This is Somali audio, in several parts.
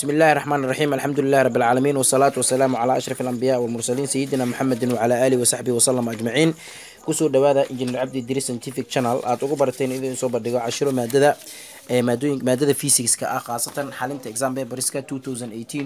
بسم الله الرحمن الرحيم الحمد لله رب العالمين والصلاة والسلام على أشرف الأنبياء والمرسلين سيدنا محمد وعلى آله وصحبه وسلم أجمعين kusoo dhawaada engineer cabdi diri scientific channel aada ugu barateen idin soo bandhigo cashiro maadada maadooyin maadada physicska ah khaasatan xalinta exam paperska 2018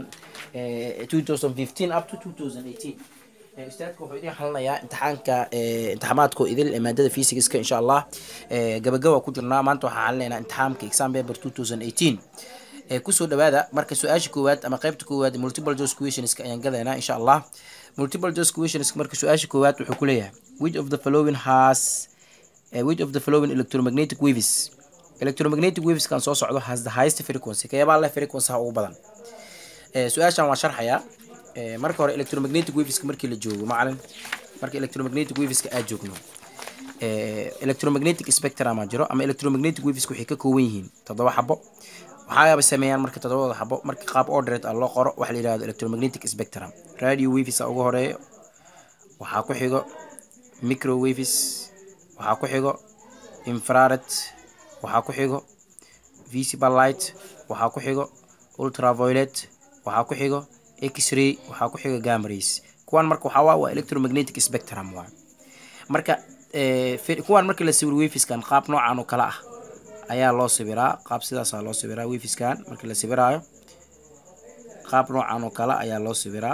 2015 up to 2018 ustaadka wuxuu idin xalinayaa imtixaanka imtixaamaadka idil ee maadada physicska insha allah gabagaba ku jirnaa maanta waxaan xalinaynaa imtixaamka exam paper 2018 kusoo dhawaada marka su-aasha koowaad ama qaybta koowaad multiple choice questionska ayaan gadaynaa insha allah multiple choice questionska marka su-aasha koowaad wuxuu ku leeyahay which of the following has uh, which of the following electromagnetic waves electromagnetic waves kan soo socdo has the highest frequency kayabaa leh frequency ha ugu badan su-aashan waan sharxayaa marka hore electromagnetic waveska markii la joogo macalin marka electromagnetic waveska aad joogno electromagnetic spectrum aa jiro ama electromagnetic waveska waxay ka kooban yihiin toddoba xabo waxaaba sameeyaan marka toddobada xabo marka qaab ordered ah loo qoro waxa la yidhahdo electromagnetic spectrum radio waves a ugu horeeyo waxaa ku xigo microwaves waxaa ku xigo infrared waxaa ku xigo visible light waxaa ku xigo ultraviolet waxaa ku xigo x-ray waxaa ku xigo gamrays kuwan marka waxaa waa waa electromagnetic spectrum waa marka kuwan marka la sawiro waveskan qaab noocan oo kale ah ayaa loo sawiraa qaab sidaasaa loo sawiraa waveskan marka la sawiraayo qaab noocan oo kale ayaa loo sawiraa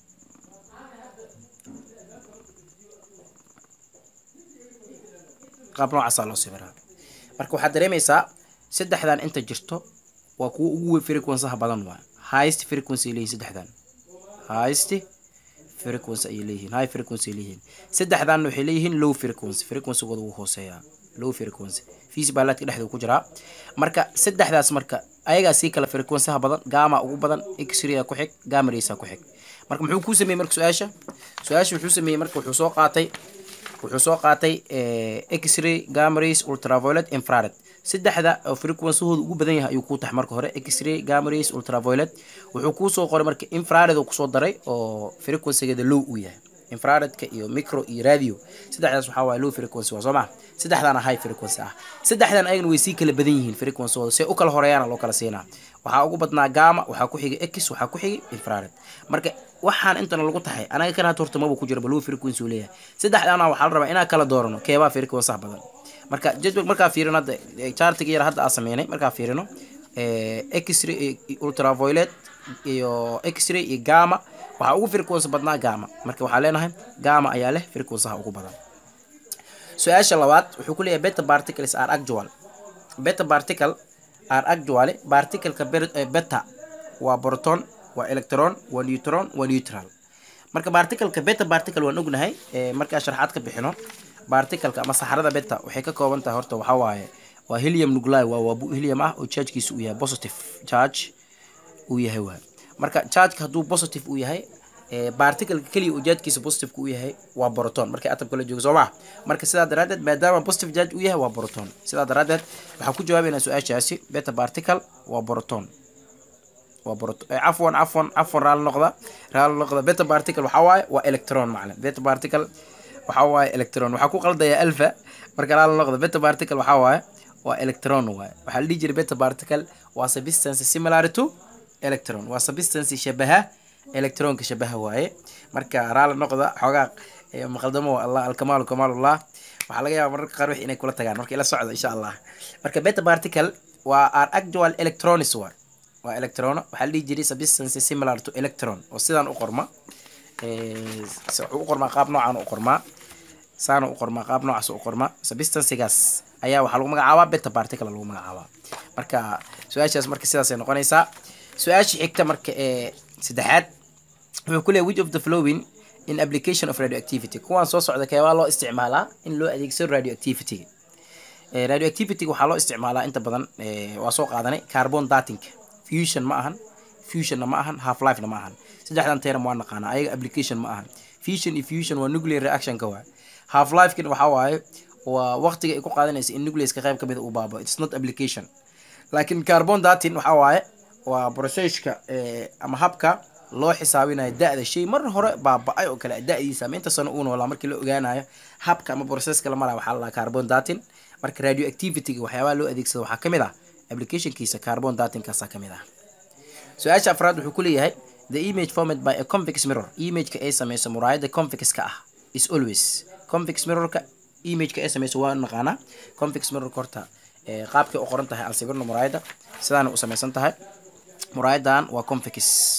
qaab noocaasaa loo sawiraa marka waxaad dareemaysaa saddexdan inta jirto waa kuwa ugu frequencyha badan waa highest frequency ay leeyihin saddexdan highest frequency ayay leeyihiin high frequency ay leeyihiin saddexdan waxay leeyihiin low frequency frequencygooda wuu hooseeyaa low frequency feasibaalaadka dhexda ku jiraa marka saddexdaas marka ayagaa sii kala frequencyha badan gama ugu badan x-ray ku xig gamaraysa ku xig marka muxuu kuu sameeyey marka su-aasha su-aasha wuxuu sameeyey marka wuxuu soo qaatay wuxuu soo qaatay x-ray gamarays ultraviolet infrared saddexda oo frequencehooda ugu badan yahay ayuu kuu tax marka hore x-ray gamarays ultraviolet wuxuu kuu soo qoray marka infrared uu kusoo daray oo frequencygeeda low uu yahay infraredka iyo micro iyo radio saddexdaas waxaa waaye low frequency waa soo maa saddexdaana high frequency ah saddexdan ayagana way sii kala badan yihiin frequencygooda see u kala horeeyaana loo kala siinaa waxaa ugu badnaa gama waxaa ku xigay x waxaa ku xigay infrared marka waxaan intana lagu tahay anaga kan hata horta maba ku jira bal low frequency uu leeyahay saddexdaana waxaa la rabaa inaan kala doorano keebaa frequency badan marka jadwal markaa fiirino hadda chartiga yar hadda aa sameynay markaa fiirino x-ray ultraviolet iyo x-ray iyo gama waxaa ugu frequency badnaa gama marka waxaa leenahay gama ayaa leh frequencyha ugu badan su-aasha labaad wuxuu ku leeyahay beta particles are actual beta particle are actually particleka beta waa proton waa electron waa neutron waa neutral marka particleka beta particle waan ognahay markaa sharxaad ka bixino particleka ama saxarada beta waxay ka kooban tahay horta waxaa waaye waa helium nuclei waa waa helium ah oo chargekiisa uu yahay positive charge uu yahay waa marka chargeka hadduu positive uu yahay barticleka keliya uu jaajkiisa positive uu yahay waa proton markay atomka la joogo soo maa marka sidaa daraadeed maadaama positive charge uu yahay waa proton sidaa daraadeed waxaan ku jawaabaynaa su-aashaasi beta particle waa proton waa proton cafwan cafwan cafwan raali noqda raali noqda beta particle waxaa waaye waa electron macalin beta particle waxaa waaye electron waxaa ku qaldayaa alpha marka raali noqda beta particle waxaa waaye waa electron waaye waxaa la dhihi jiray beta particle waa substance similar to electron waa substance shabaha electronka shabaha waaye marka raali noqda xoogaa maqaldamo allah alkamaalu kamaalullah waxaa laga yaaba mararka qaar wix inay kula tagaan marka ila socda insha allah marka beta particle waa are actual electrons waa waa electrono waxaa la dhihi jiray substance similar to electron oo sidaan u qorma wuxuu u qormaa qaab noocan u qormaa saana u qormaa qaab noocaas u qormaa substancegaas ayaa waxaa lagu magacaabaa beta particle lagu magacaabaa marka su-aashaas marka sidaasay noqonaysaa su-aasha xigta marka ee saddexaad wuxuu ku leeyahy which of the flowing in application of radioactivity kuwaan soo socda keebaa loo isticmaalaa in loo adeegsado radioactivity radioactivity waxaa loo isticmaalaa inta badan waa soo qaadanay carbon dating fusion ma ahan fusionna ma ahan half lifena ma ahan saddexdan term waa naqaanaa ayaga application ma ahan fusion iyo fusion waa nuclear reactionka waa half lifekan waxaa waaye waa waqtiga ay ku qaadanaysa in nucleaska qayb kamid uu baabo it's not application laakiin carbon dating waxaa waaye waa processka ama habka loo xisaabinayo da-da shay mar hore baaba-ay oo kale da-diisa ama inta sano uu noolaa markii la ogaanayo habka ama processka la maraya waxaa la dhahaa carbon dating marka radioactivityga waxyaabaha loo adeegsado waxaa kamid ah applicationkiisa carbon datingkaasaa kamid ah su-aasha afraad wuxuu ku leeyahay the image formed by a convex mirror imageka ay sameyso muraayada convexka ah is always convex mirrorka imageka ay sameyso waa naqaanaa convex mirrorka horta qaabkay u qoran tahay aan sawirno muraayada sidaana u sameysan tahay muraayadan waa convex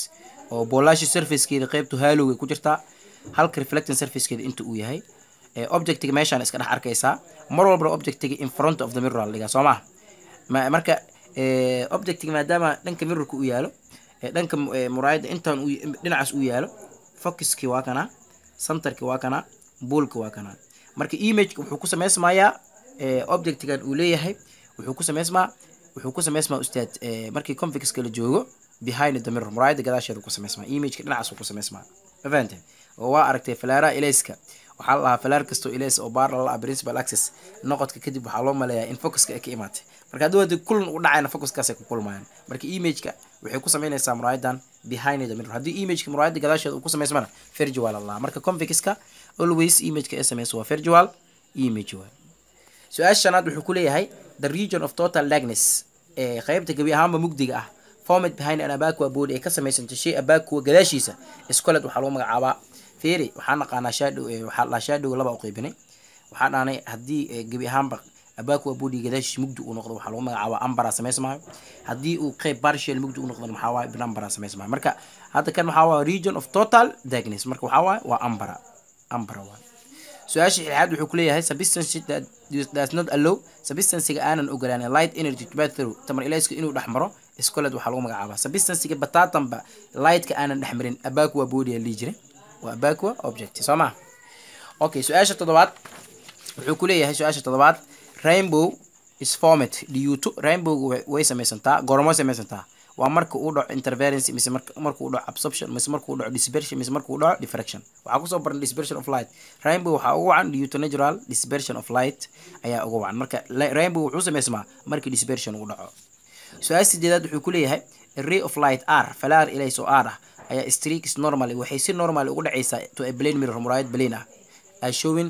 oo boolashi surfacekeeda qeybtu haalowgay ku jirtaa halka reflecting surfacekeeda inta uu yahay objectiga meeshaan iska dhex arkaysaa mar walbana objectiga in front of the mirror dhigaa soo maha marka objectiga maadaama dhanka mirrorka u yaalo dhanka muraayada intaan dhinacaas u yaalo focuskii waa kanaa centerki waa kanaa buolka waa kanaa marka imageka wuxuu ku sameysmayaa objectigan uu leeyahay wuxuu ku sameysmaa wuxuu ku sameysmaa ustaad markii convexka la joogo behind the mirror muraayada gadaasheeda ku sameysmaa imageka dhinacaas ku sameysmaa ma fahante oo waa aragtay falaaraha ilayska waxaa la dhahaa falaar kastoo ilays oo baar lala principal access noqodka kadib waxaa loo maleeyaa in focuska ay ka imaatay marka haddii wadi kulan u dhacayna focuskaasay ku kulmayaan marka imageka waxay ku sameynaysaa muraayadan behind the mirror haddii imageka muraayada gadaasheeda uu ku sameysmana virtual allah marka convexka always imageka ay sameyso waa virtual image waa su-aasha shanaad wuxuu ku leeyahay the region of total darkness ee qeybta gebi ahaanba mugdiga ah formed behind an abacua body ay ka samaysantay shay abacua gadaashiisa iscoled waxaa lagu magacaabaa feri waxaa naqaanaa shadow waxaa dhahaa shadow laba u qeybinay waxaa dhahnay haddii gebi ahaanba abacua body gadaashiisa mugdi uu noqdo waxaa lagu magacaabaa ambara samaysmaayo haddii uu qeyb partial mugdi uu noqdo maxaa waaye binambara samaysmaayo marka hadda kan waxaa waaye region of total darkness marka waxaa waaye waa ambara ambara waaye su-aasha xilxaad wuxuu ku leeyahay substance that does not allow substancega aanan ogolaanin light energy to pass through tamar ilayska inuu dhex maro iscoled waxaa lagu magacaabaa substancega bataatanba lightka aanan dhex marin abacua body aa lihi jiray waa abacua object soo ma okay su-aasha toddobaad wuxuu ku leeyahay su-aasha toddobaad rainbow is formed due to rainbow way samaysantaa goormo samaysantaa waa marka uu dhaco interference mise marka uu dhaco absorption mise marka uu dhaco dispersion mise marka uu dhaco diffraction waxaa kusoo baran dispersion of light rainbow waxaa ugu wacan due to natural dispersion of light ayaa ugu wacan marka rainbow wuxuu samaysmaa marka dispersion uu dhaco su-aal sideedaad wuxuu ku leeyahay ray of light r falaar ilays oo r ah ayaa streaks normally waxay si normal ugu dhacaysaa to a plane mirror muraayad plane ah as showing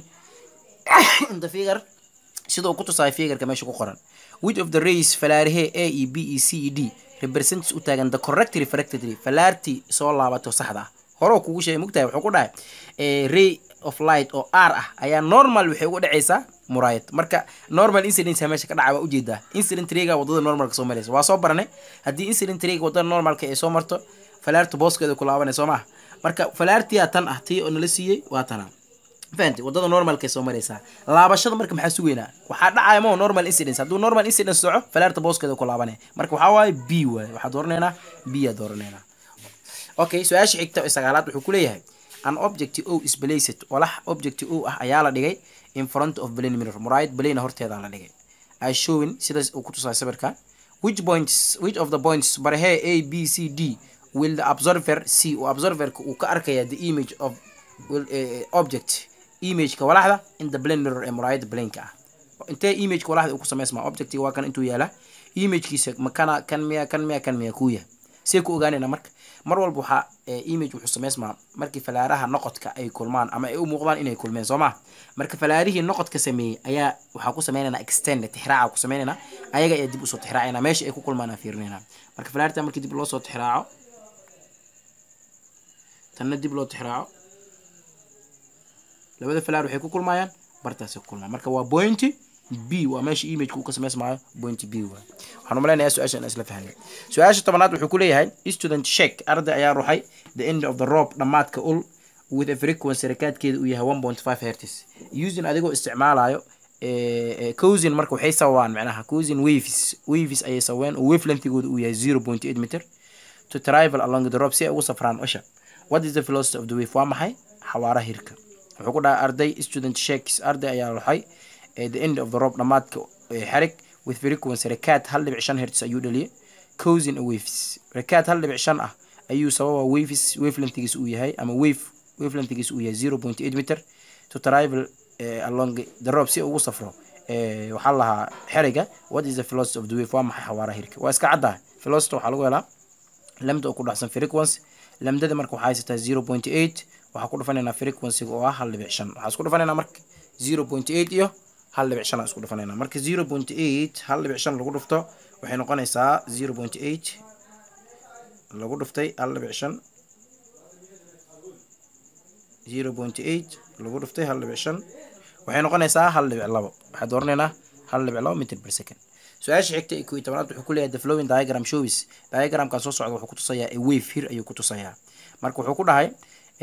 in the figure sidoo ku tusaay figureka meesha ku qoran which of the rays falaarihee a e b e c e d represents u taagan the correct refractory falaartii soo laabato saxda ah hore kugu sheegay mugtahay wuxuu ku dhahay ray of light oo r ah ayaa normal waxay ugu dhacaysaa muraayad marka normal incidence meesha ka dhaca waa ujeedaa incident rayga wadada normalka soo maraysa waa soo baranay haddii incident rayga wadada normalka ay soo marto falaarta booskeeda ku laabanay soo maha marka falaartiyaa tan ah tii oo nala siiyey waa tana fahamtay wadada normalka soo maraysaa laabashada marka maxaa sugeynaa waxaa dhacaya mo normal incidence hadduu normal incidence soco falaarta booskeeda ku laabanaya marka waxaa waaye b waaye waxaa dooranaynaa b aa dooranaynaa okay su-aasha xigta ee sagaalaad wuxuu ku leeyahay an object o is placed walax object o ah ayaa la dhigay in front of plane mirror muraayad plane horteeda la dhigay as showing sidaas uu ku tusaay sawirka which points which of the points barahee a b c d will the observer see oo observerka uu ka arkaya the image of will, uh, object imageka walaxda in the plane mirror ee muraayada planeka ah intee imageka walaxda uu ku sameysmaa objectiga waa kan intuu yaala imagekiisa makana kan miya kan miya kan miya kuya see ku ogaanayna marka mar walba waxaa image wuxuu sameysmaa markii falaaraha noqodka ay kulmaan ama ay u muuqdaan inay kulmeen soo ma marka falaarihii noqodka sameeyey ayaa waxaa ku sameynaynaa extend tixraaca ku sameynaynaa ayaga ayaa dib usoo tixraacayna meesha ay ku kulmaan aan fiirinaynaa marka falaarta markii dib loo soo tixraaco tanna dib loo tixraaco labada falaar waxay ku kulmayaan bartaasay ku kulmaan marka waa point b waa meesha imageka uu ka sameysmaayo point b waa waxaan umaleynaya su-aasha in isla fahnay su-aasha tobanaad wuxuu ku leeyahay student check arday ayaa ruxay the end of the rope dhammaadka ul with a frequency rakaadkeeda uu yahay one point five hertz using adigoo isticmaalayo cousin marka waxay sababaan macnaha cousin waves waves ayay sababeen oo wave lengthigooda uu yahay zero point eight meter to travel along the rope si ay ugu safraan usha what is the velocity of the wave waa maxay xawaaraha hirka wuxuu ku dhahay arday student shakes arday ayaa ruxay the end of the rope dhammaadka xarig with frequency rakaad hal dhibic shan hertz ayuu dhaliyay cousin waves rakaad hal dhibic shan ah ayuu sababa waves wavelengthigiis uu yahay ama wave wavelengthigiis uu yahay zero point eight meter to travel uh, along the rope si ugu safro uh, waxaa lahaa xeriga what is the velocity of the wave waa maxay xawaaraha hirka waa iska caddaha velocity waxaa lagu helaa lamda oo ku dhacsan frequency lamdada marka waxaa haysataa zero point eight waxaa ku dhufanaynaa frequencyga oo ah hal dhibic shan waxaa isku dhufanaynaa marka zero point eight iyo hal dhibic shan aan isku dhufanayna marka zero point eight hal dhibic shan lagu dhufto waxay noqonaysaa zero point eight lagu dhuftay hal dhibic shan zero point eight lagu dhuftay hal dhibic shan waxay noqonaysaa hal dhibic labo waxaa dooranaynaa hal dhibic labo mitr per second su-aasha xigta ee koiyo tobanaad wuxuu ku leeyahay the flowing diagram shows diagramkan soo socda wuxuu ku tusayaa a wave here ayuu ku tusayaa marka wuxuu ku dhahay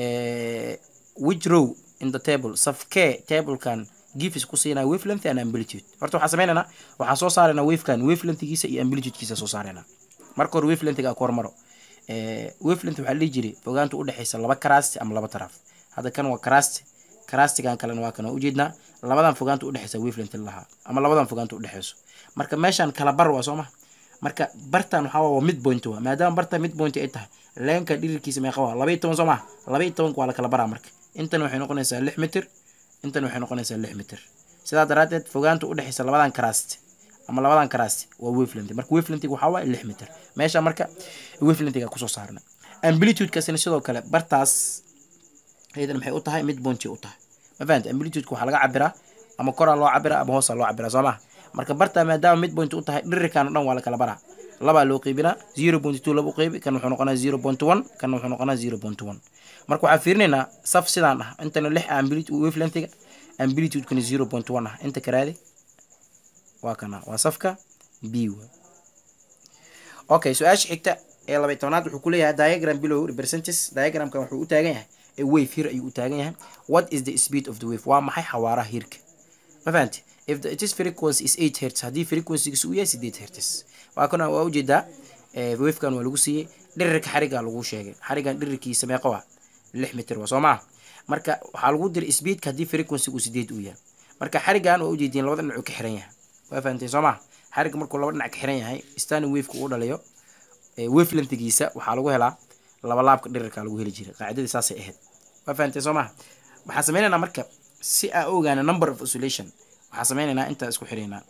which row in the table safkee tablekan gifis ku siinaya wavelength and amplitude horta waxaan sameynaynaa waxaan soo saaraynaa wavekan wavelengthgiisa iyo amplitudekiisa soo saaraynaa marka hore wavelengthga ku hormaro wavelength waxaa la dhihi jiray fogaanta udhexeysa laba karasti ama laba taraaf hadda kan waa karasti karastigan kalena waa kan waa ujeednaa labadan fogaanta udhexeysa wavelength lahaa ama labadan fogaanta udhexeyso marka meeshan kala bar waa soo ma marka bartan waxaa waa mid point waa maadaama bartan mid point ay tahay leenka dhirirkiisa meeqa waa laba iyo toban soo ma laba iyo tobanka waa la kala baraa marka intan waxay noqonaysaa lix mitir intan waxay noqonaysaa lix mitir sidaa daraadeed fogaanta udhexeysa labadan karasti ama labadan karasti waa wavelength marka wavelengthga waxaa waaye lix mitir meesha marka wavelengthga kusoo saarna amplitudekasina sidoo kale bartaas iyadan maxay u tahay mid bonti u tahay ma fahamta amplitudeka waxaa laga cabiraa ama koraa loo cabiraa ama hoosaa loo cabiraa soo maha marka bartaa maadaama mid point u tahay dhirirkan o dhan waa la kala baraa labaa loo qeybinaa zero point two laba u qeybi kan wuxuu noqonaa zero point one kan wuxuu noqonaa zero point one marka waxaan fiirinaynaa saf sidaan ah intana lix amplitude wavelengthga amplitudekana zero point one ah inta karaade waa kana waa safka b wa okay su-aasha xigta ee labay tobnaad wuxuu ku leeyahay diagram below representatives diagramkan wuxuu u taagan yahay a wave here ayuu u taagan yahay what is the speed of the wave waa maxay xawaaraha hirka ma fahanti if the its frequency is eight hertz haddii frequencygiisa uu yahay sideed hertz waa kana waa ujeedaa wavekan waa lagu siiyey dhirirka xarigaa lagu sheegay xarigan dhirirkiisa meeqa waa lix mitir waa soo maa marka waxaa lagu diray speedka haddii frequency uu sideed uu yahay marka xarigan waa ujeediin labada dhinac uu ka xiran yahay waa fahanteen soo maa xariga markuu laba dhinac ka xiran yahay standing waveka uu dhaliyo wavelengthgiisa waxaa lagu helaa laba laabka dhirirka lagu heli jiray qaacidadii saasay ahayd waa fahanteen soo maha waxaan sameynaynaa marka si aa ogaana number of oscillation waxaan sameynaynaa intaa isku xiraynaa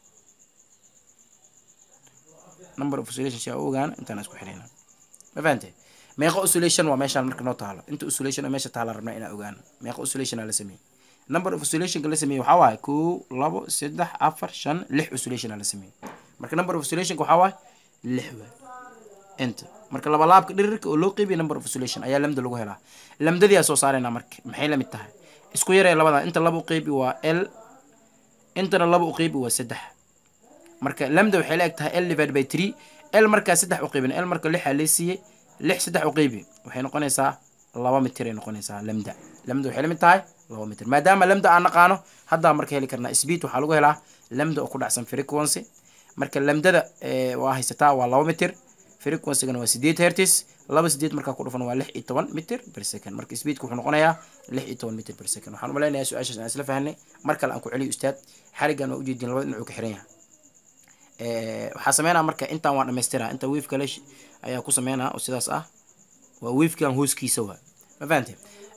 number of oscillation si aa ogaana intaan isku xiraynaa ma fahantee meeqa oscillation waa meeshaan marka noo taalo inta oscillation oo meesha taala rabnaa inaa ogaano meeqa oscillation aa la sameeyey number of oscillationka la sameeyey waxaa waaye kow labo saddex afar shan lix oscillation aa la sameeyey marka number of oscillationka waxaa waaye lix waay inta marka laba laabka dhirirka oo loo qeybiya number of oscillation ayaa lamda lagu helaa lamdadii aa soo saaraynaa marka maxay lamid tahay isku yaree labada inta laba u qeybi waa l intana laba u qeybi waa saddex marka lamda waxay la eg tahay l divided by three l markaa saddex u qeybin l marka lixaa lee siiyey lix saddex u qeybi waxay noqonaysaa laba mitir ay noqonaysaa lamda lamda waxay lamid tahay laba mitir maadaama lamda aan naqaano haddaa marka heli karnaa speed waxaa lagu helaa lamda oo ku dhacsan frequency marka lamdada waa haysataa waa laba mitir frequencygana waa sideed hertis laba sideed markaa ku dhufan waa lix iyo toban mitir per second marka speedka wuxuu noqonayaa lix iyo toban mitir per second waxaan umaleynayaa su-aashaas aan isla fahanay mar kale aan ku celiyo ustaad xarigan waa ujeedin labada dhinac uu ka xiran yahay waxaa sameynaa marka intaan waa dhamaystiraa inta wave kale ayaa ku sameynaa oo sidaas ah waa wavekan hooskiisa waa ma fahante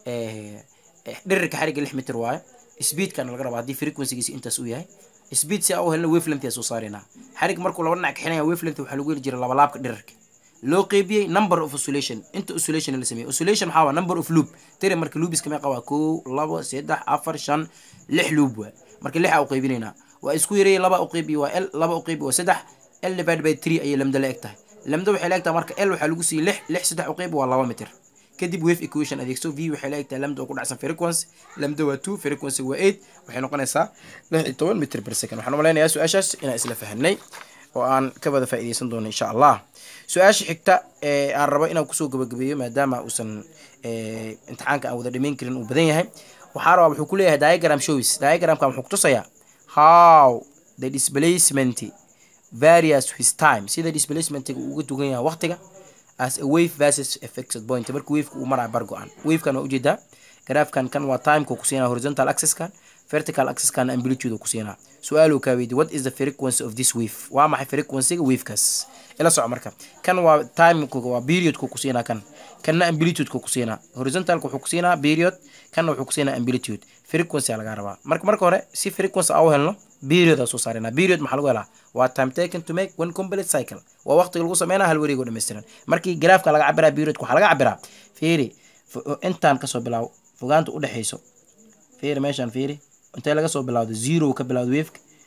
dhirirka xariga lix mitir waayo speedkana laga rabaa haddii frequencygiisa intaas uu yahay speed si aa u helna wavelength aa soo saaraynaa xarig markuu laba dhinac ka xiran yahay wavelength waxaa lagu heli jiray laba laabka dhirirka loo qeybiyey number of oscillation inta oscillation la sameeyey oscillation maxaa waa number of loop tiri marka loobiska meeqa waa kow labo saddex afar shan lix loop waa marka lixa u qeybinaynaa waa isku yareeyay laba u qeybiye waa l laba u qeybi waa saddex l divided by three ayay lamda la eg tahay lamda waxay la eg tahay marka l waxaa lagu siiyey lix lix saddex u qeybi waa laba mitir kadib wave equation adeegso v waxay la eg tahay lamda oo ku dhacsan frequency lamda waa two frequency waa eight waxay noqonaysaa lix iyo toban mitir per second waxaan umaleynayaa su-aashaas inaan isla fahanay oo aan ka wada faa'iideysan doono insha allah su-aasha xigta ee aan rabo inaan kusoo gabagabeeyo maadaama uusan imtixaanka aan wada dhamayn karin uu badan yahay waxaa rabaa wuxuu ku leeyahay diagram shows diagramkan wuxuu kutusayaa how the displacement various his time sida displacementiga uu uga dugan yahay waqtiga as a wave versus a fixed point marka waveka uu maraya bar go-an wavekan waa ujeedaa graafkan kan waa timeka ku siinaa horizontal axiskan vertical axiskan amplitude ku siinaa su-aal uu kaa weydi what is the frequency of this wave waa maxay frequencyga wavekaas ila soco marka kan waa timeka waa periodka ku siinaa kan kanna amplitudeka ku siinaa horizontalka wuxuu ku siinaa period kanna wuxuu ku siinaa amplitude frequency laga rabaa marka marka hore si frequency aa u helno period aa soo saarina period maxaa lagu helaa waa time taken to make one complete cycle waa waqtiga lagu sameynaa hal wareeg oo dhammaystiran markii graafka laga cabiraa periodka waxaa laga cabiraa fiiri intaan kasoo bilaabo fogaanta udhexeyso fiiri meeshaan fiiri intee laga soo bilawdo zero ka bilawdo waveka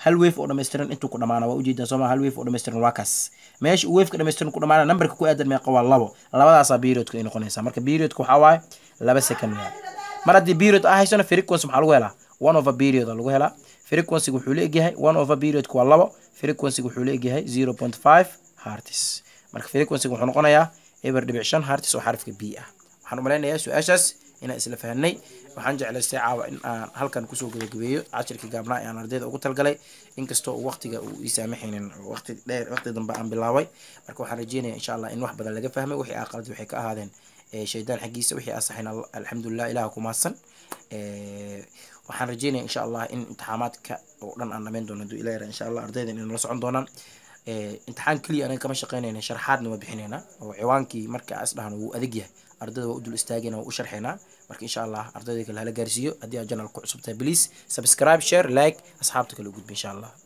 hal wave oo dhammaystiran intuu ku dhamaana waa ujeedaan sooma hal wave oo dhammaystiran waa kaas meesha uu waveka dhammaystiran ku dhamaana numberka ku aadan meeqa waa labo labadaasaa periodka ay noqonaysaa marka periodka waxaa waaye laba second waa mar haddii period ah haysano frequency maxaa lagu helaa one over period lagu helaa frequency wuxuu la egyahay one over periodka waa labo frequency wuxuu la egyahay zero point five hertz marka frequency wuxuu noqonayaa eber dhibic shan hertz oo xarafka b ah waxaan umalaynayaa su-aashaas inaan isla fahanay waxaan jeclaystay caawa in aan halkan kusoo gabagabeeyo cashirkii gaabnaa ee aan ardayda ugu talgalay inkastoo waqtiga uu ii saamaxaynin waqti dheer waqti dambe aan bilaabay marka waxaan rajeynaya insha allah in wax badan laga fahmay wixii aa qalad waxay ka ahaadeen shaydaan xaggiisa wixii asaxayna alxamdulilah ilaah ku mahadsan waxaan rajeynaya insha allah in imtixaamaadka oo dhan aan dhamayn doono haduu ilah yara insha allah ardayda inay nala socon doonaan imtixaan keliya anaga kama shaqeynayna sharxaadna waa bixinaynaa oo ciwaankii marka as dhahno wuu adag yahay ardayda waa u dul istaagayna waa u sharxaynaa marka insha allah ardayda kale hala gaarsiiyo haddii aad janal ku cusubtahay please subscribe share like asxaabta kale u gudba insha allah